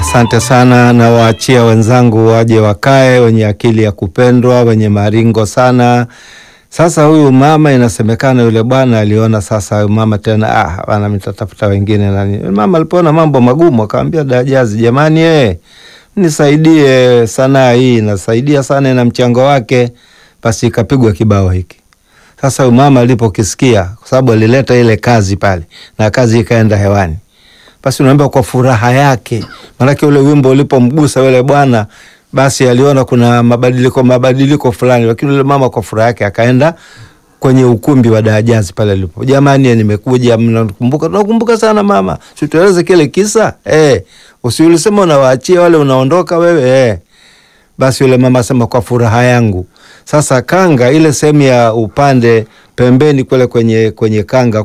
Asante sana, na waachia wenzangu waje wakae, wenye akili ya kupendwa, wenye maringo sana. Sasa huyu mama, inasemekana yule bwana aliona sasa huyu mama tena, ah, bana mitatafuta wengine nani. Mama alipoona mambo magumu, akamwambia Dajazi, jamani, eh, nisaidie sanaa hii, nasaidia sana na mchango wake. Basi ikapigwa kibao hiki. Sasa huyu mama alipokisikia, kwa sababu alileta ile kazi pale na kazi ikaenda hewani basi unaambia kwa furaha yake, maanake ule wimbo ulipomgusa yule bwana, basi aliona kuna mabadiliko mabadiliko fulani, lakini yule mama kwa furaha yake akaenda kwenye ukumbi wa Dajazi pale alipo, jamani, nimekuja, mnakumbuka? Tunakumbuka sana mama, si tueleze kile kisa eh, usiulisema unawaachia wale unaondoka wewe eh. Basi yule mama asema kwa furaha yangu. Sasa kanga ile sehemu ya upande pembeni kule kwenye kwenye kanga